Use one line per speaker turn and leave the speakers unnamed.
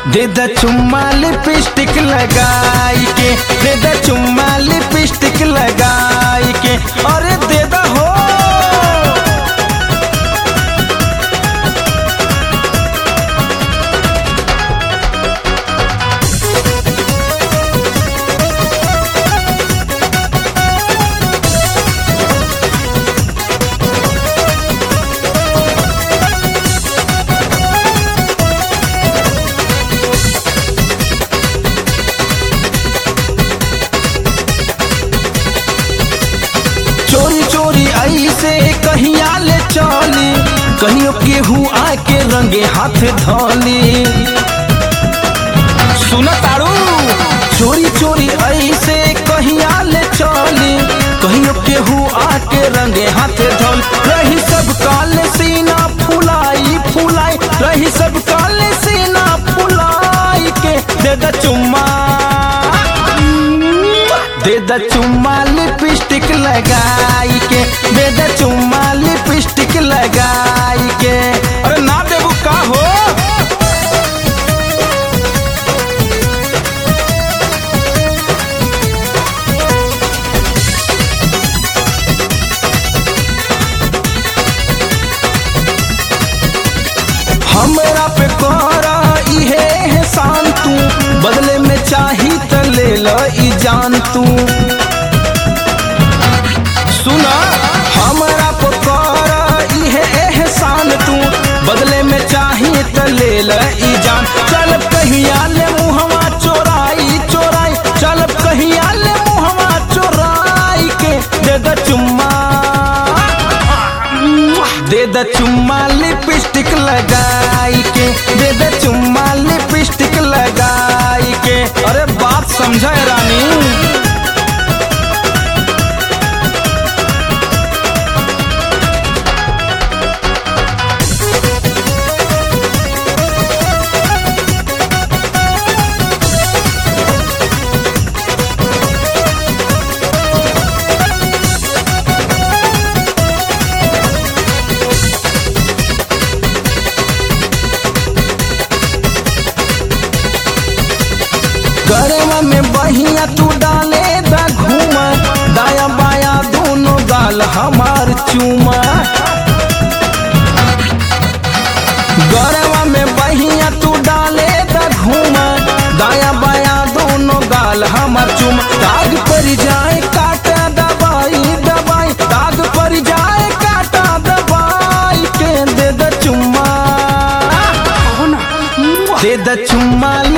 दे द चुम्मा लिपस्टिक लगाई के दे द चुम्मा लिपस्टिक लगाई के अरे दे द हो चोरी चोरी ऐसे कहिया ले चली कहियो केहू आके रंगे हाथ धोली सुन तारू चोरी चोरी ऐसे कहिया ले चली कहियो केहू आके रंगे हाथ धोल रही सब काल सीना फुलाई फुलाई रही सब काल सीना फुलाई के दे द चुम्मा दे द चुम्मा लिपस्टिक लगाई के दे द चुम्मा लिपस्टिक लगाई के अरे ना देबू का हो हमरा पे करा इहे एहसान तू बदले में चाही त ले ल ई जान तू सुना हमरा पे करा इहे एहसान तू बदले में चाही त ले ल ई जान चल कहिया ले मुहवा चोराई चोराई चल कहिया ले मुहवा चोराई के दे द चुम्मा दे द चुम्मा लिपस्टिक लगाई के दे द चुम्मा लिपस्टिक लगाई के अरे बात समझा रानी गरवा में बहिया तू डाले द घूमा दाया बाया दोनों गाल हमार चूमा गरवा में बहिया तू डाले द घूमा दाया बाया दोनों गाल हमार चूमा दाग पर जाए काटा दबाई दबाई दाग पर जाए काटा दबाई के दे द चुम्मा दे द चुम्मा